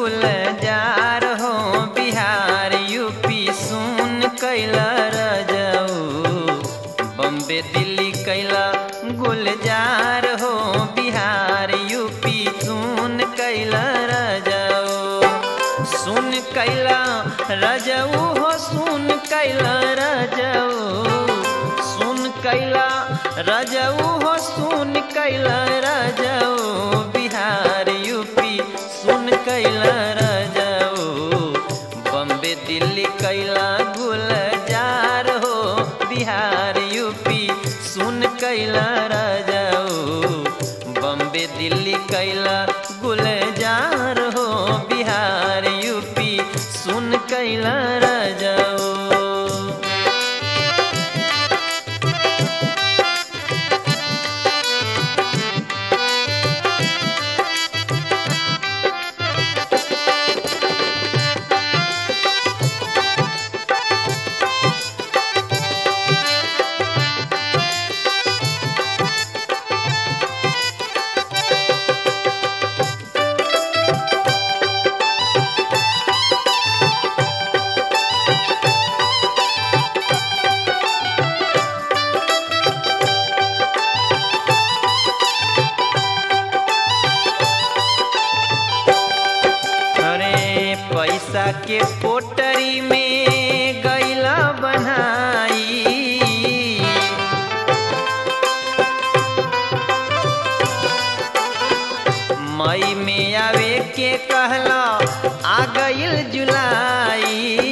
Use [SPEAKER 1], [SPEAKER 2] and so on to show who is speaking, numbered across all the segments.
[SPEAKER 1] गुलजार हो बिहार यूपी सुन कैला रजऊ बम्बे दिल्ली कैला गुलजार हो बिहार यूपी सुन कैला रजऊ सुन कैला रजऊ हो सुन कैला रजऊ सुन कैला रजऊ हो सुन कैला रजऊ बिहार यूपी सुन कैला रजऊ बम्बे दिल्ली कैला गुलजार हो बिहार यूपी सुन कैला रजऊ बम्बे दिल्ली कैला गुलजार हो बिहार यूपी सुन कैला रजऊ अरे पैसा के पोटरी में गैला बनाई मई में आवे के कहला आ गईल जुलाई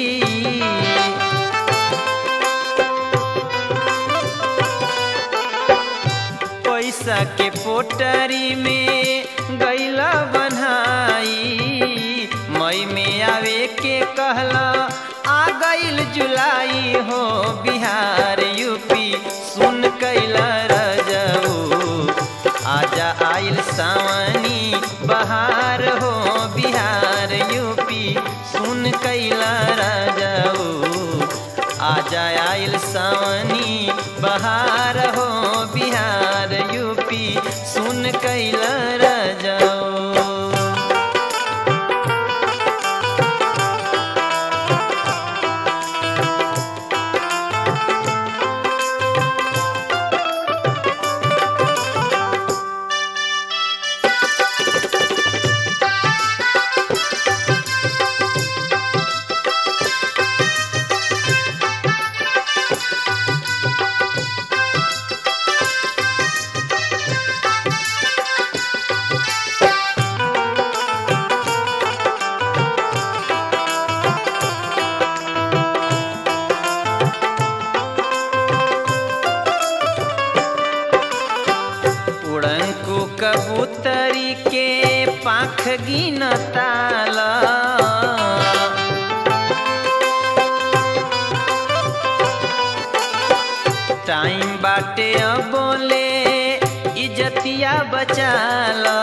[SPEAKER 1] पैसा के पोटरी में गैला बनाई मई में आवे के कहला आ गईल जुलाई हो बिहार यूपी सुन कैला रजऊ आजा आइल सावनी बहार हो बिहार यूपी सुन कैला रजऊ आजा आइल सावनी बहार हो बिहार यूपी सुन कैला रजऊ उड़ंकु कबूतरी के पाख गिनताला टाइम बाटे बोले इजतिया बचाला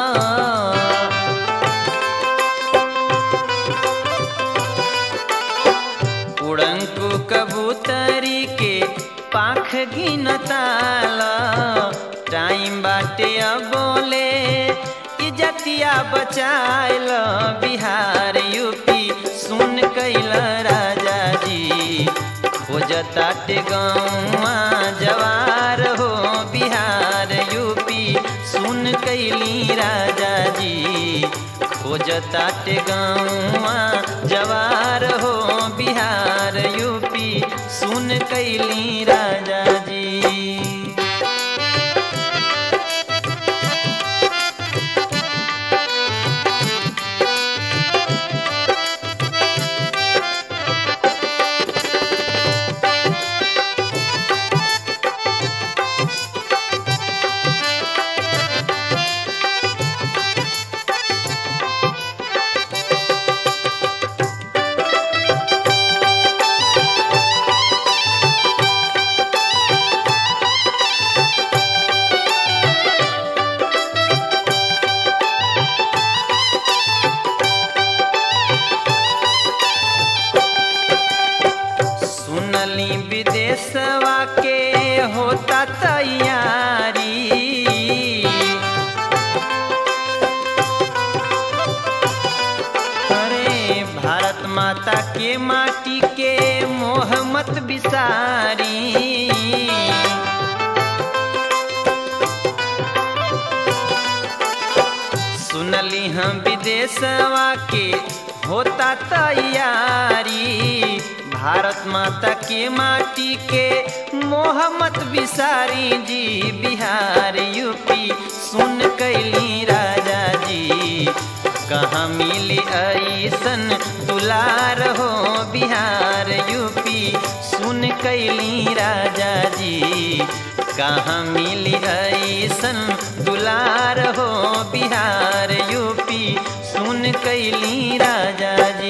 [SPEAKER 1] उड़ंकु कबूतरी के पाख गिनताला टाइम बाटे बोले इजतिया बचाइल बिहार यूपी सुन कैल राजा जी खोजताटे गौवा जवार हो बिहार यूपी सुन कैली राजा जी खोजताटे गौवा जवार हो बिहार यूपी सुन कैली राजा जी भारत माता के माटी के मोह मत बिसारी सुनली हम विदेशवा के होता तैयारी भारत माता के माटी के मोह मत बिसारी जी बिहार यूपी सुन कैली राजा जी कहाँ मिली ऐसन दुलार हो बिहार यूपी सुन कैली राजा जी कहाँ मिली ऐसन दुलार हो बिहार यूपी सुन कैली राजा जी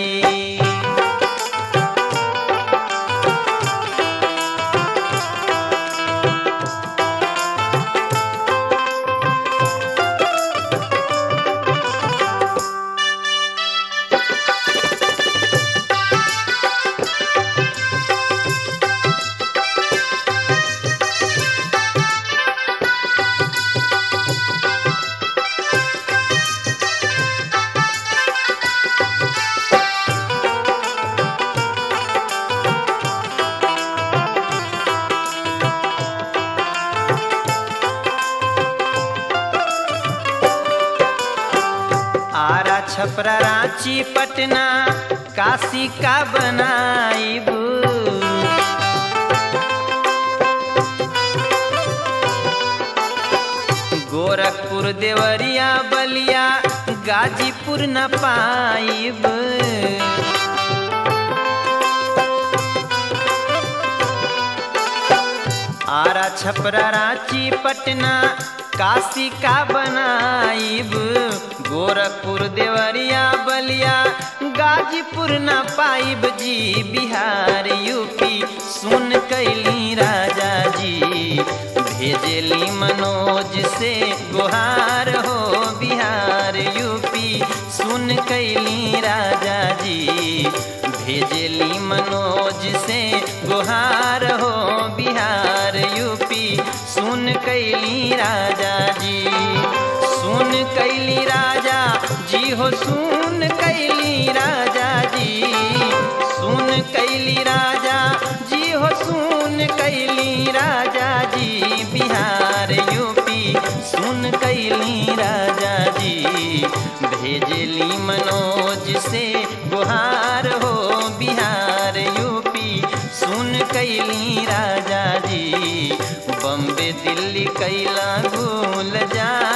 [SPEAKER 1] आरा छपरा रांची पटना काशी का बनाईब गोरखपुर देवरिया बलिया गाजीपुर न पाइब आरा छपरा रांची पटना काशी का बनाइब गोरखपुर देवरिया बलिया गाजीपुर न पाइब जी बिहार यूपी सुन कैली राजा जी भेजली मनोज से गुहार हो बिहार यूपी सुन कैली राजा जी भेजली मनोज से गुहार हो बिहार यूपी सुन कैली राजा जी सुन कैली राजा जी हो सुन कैली राजा जी सुन कैली राजा जी हो सुन कैली राजा जी बिहार यूपी सुन कैली राजा जी भेजली मनोज से गुहार हो बिहार यूपी सुन कैली राजा जी बम्बे दिल्ली कैला भूल जा